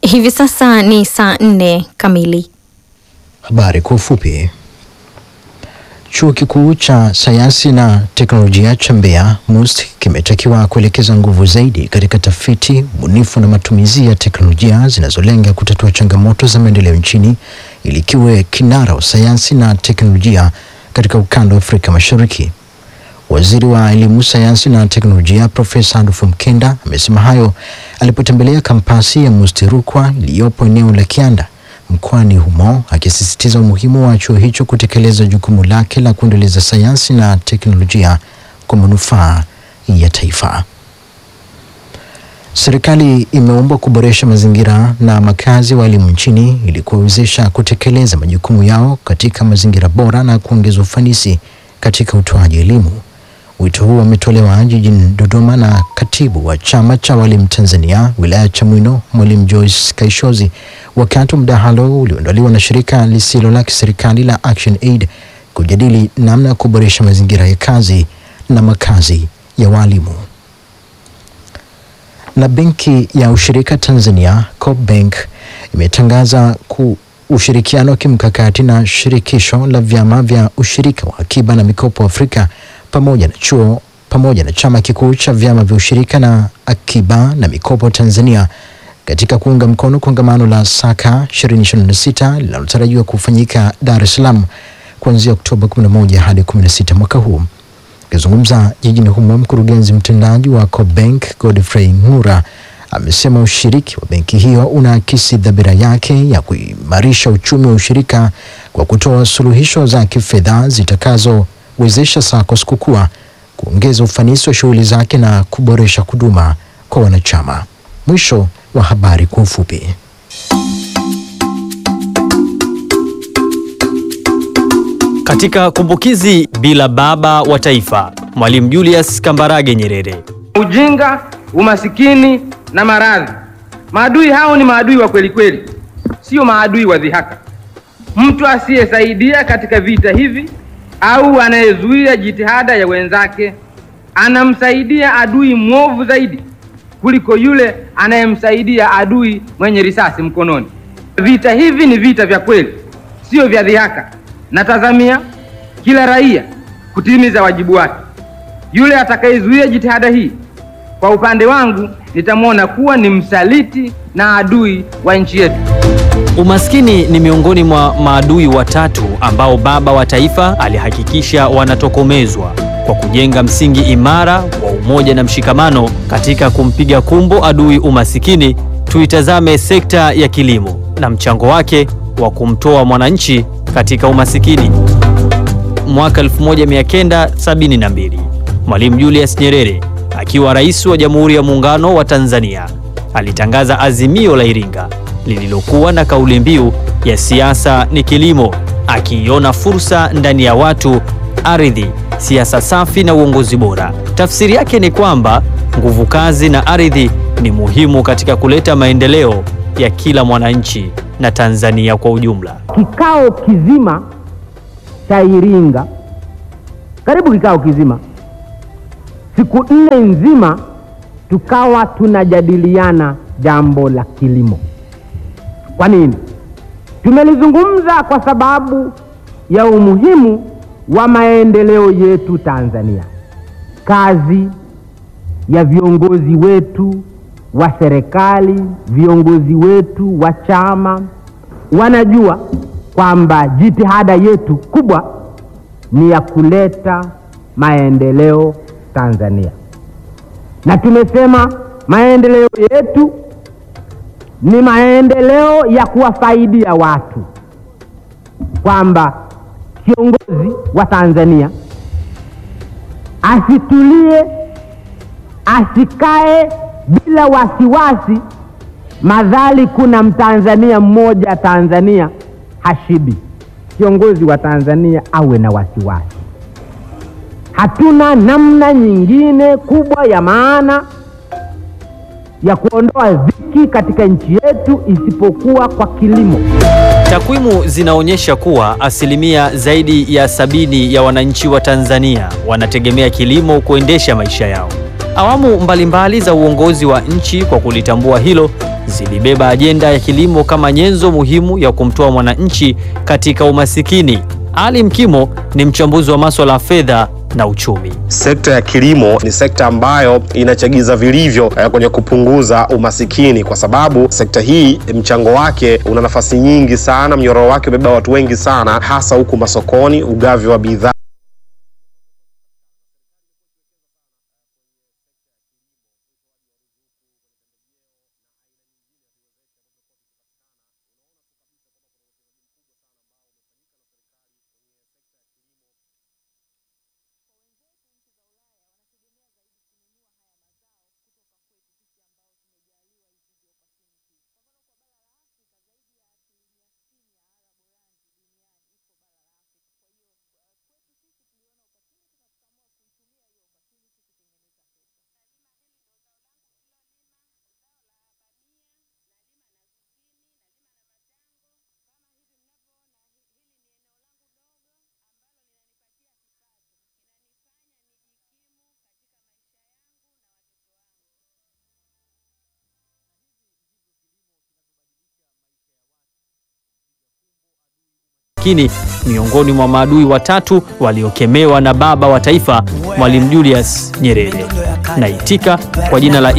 Hivi sasa ni saa nne kamili. Habari kwa ufupi. Chuo Kikuu cha Sayansi na Teknolojia cha Mbeya MUST kimetakiwa kuelekeza nguvu zaidi katika tafiti, ubunifu na matumizi ya teknolojia zinazolenga kutatua changamoto za maendeleo nchini ili kiwe kinara wa sayansi na teknolojia katika ukanda wa Afrika Mashariki. Waziri wa Elimu, Sayansi na Teknolojia Profesa Adolf Mkenda amesema hayo alipotembelea kampasi ya MUST Rukwa iliyopo eneo la Kianda mkoani humo, akisisitiza umuhimu wa chuo hicho kutekeleza jukumu lake la kuendeleza sayansi na teknolojia kwa manufaa ya taifa. Serikali imeombwa kuboresha mazingira na makazi wa elimu nchini ili kuwawezesha kutekeleza majukumu yao katika mazingira bora na kuongeza ufanisi katika utoaji elimu. Wito huu umetolewa jijini Dodoma na katibu wa chama cha walimu Tanzania wilaya ya Chamwino, mwalimu Joyce Kaishozi, wakati wa mdahalo ulioandaliwa na shirika lisilo la kiserikali la Action Aid kujadili namna ya kuboresha mazingira ya kazi na makazi ya walimu. Na benki ya ushirika Tanzania CoopBank imetangaza ku ushirikiano wa kimkakati na shirikisho la vyama vya ushirika wa akiba na mikopo Afrika pamoja na chuo pamoja na chama kikuu cha vyama vya ushirika na akiba na mikopo Tanzania katika kuunga mkono kongamano la Saka 2026 linalotarajiwa kufanyika Dar es Salaam kuanzia Oktoba 11 hadi 16 mwaka huu. Akizungumza jijini humo, mkurugenzi mtendaji wa CoopBank Godfrey Ngura amesema ushiriki wa benki hiyo unaakisi dhamira yake ya kuimarisha uchumi wa ushirika kwa kutoa suluhisho za kifedha zitakazowezesha SACCOS kukua, kuongeza ufanisi wa shughuli zake na kuboresha huduma kwa wanachama. Mwisho wa habari kwa ufupi. Katika kumbukizi bila baba wa taifa, Mwalimu Julius Kambarage Nyerere. Ujinga, umasikini na maradhi, maadui hao ni maadui wa kweli kweli, sio maadui wa dhihaka. Mtu asiyesaidia katika vita hivi au anayezuia jitihada ya wenzake anamsaidia adui mwovu zaidi kuliko yule anayemsaidia adui mwenye risasi mkononi. Vita hivi ni vita vya kweli, sio vya dhihaka. Natazamia kila raia kutimiza wajibu wake. Yule atakayezuia jitihada hii, kwa upande wangu, nitamwona kuwa ni msaliti na adui wa nchi yetu. Umaskini ni miongoni mwa maadui watatu ambao baba wa taifa alihakikisha wanatokomezwa kwa kujenga msingi imara wa umoja na mshikamano. Katika kumpiga kumbo adui umasikini, tuitazame sekta ya kilimo na mchango wake wa kumtoa mwananchi katika umasikini. Mwaka 1972 Mwalimu Julius Nyerere akiwa rais wa Jamhuri ya Muungano wa Tanzania alitangaza Azimio la Iringa lililokuwa na kauli mbiu ya siasa ni kilimo, akiiona fursa ndani ya watu, ardhi, siasa safi na uongozi bora. Tafsiri yake ni kwamba nguvu kazi na ardhi ni muhimu katika kuleta maendeleo ya kila mwananchi na Tanzania kwa ujumla. Kikao kizima cha Iringa, karibu kikao kizima, siku nne nzima, tukawa tunajadiliana jambo la kilimo. Kwa nini? Tumelizungumza kwa sababu ya umuhimu wa maendeleo yetu Tanzania. Kazi ya viongozi wetu wa serikali, viongozi wetu wa chama wanajua kwamba jitihada yetu kubwa ni ya kuleta maendeleo Tanzania, na tumesema maendeleo yetu ni maendeleo ya kuwafaidia watu, kwamba kiongozi wa Tanzania asitulie, asikae bila wasiwasi, madhali kuna mtanzania mmoja Tanzania hashibi. Kiongozi wa Tanzania awe na wasiwasi. Hatuna namna nyingine kubwa ya maana ya kuondoa dhiki katika nchi yetu isipokuwa kwa kilimo. Takwimu zinaonyesha kuwa asilimia zaidi ya sabini ya wananchi wa Tanzania wanategemea kilimo kuendesha maisha yao. Awamu mbalimbali za uongozi wa nchi kwa kulitambua hilo zilibeba ajenda ya kilimo kama nyenzo muhimu ya kumtoa mwananchi katika umasikini. Ali Mkimo ni mchambuzi wa masuala ya fedha na uchumi. Sekta ya kilimo ni sekta ambayo inachagiza vilivyo eh, kwenye kupunguza umasikini, kwa sababu sekta hii mchango wake una nafasi nyingi sana, mnyororo wake umebeba watu wengi sana, hasa huku masokoni, ugavi wa bidhaa Lakini miongoni mwa maadui watatu waliokemewa na baba wa taifa Mwalimu Julius Nyerere. Naitika kwa jina la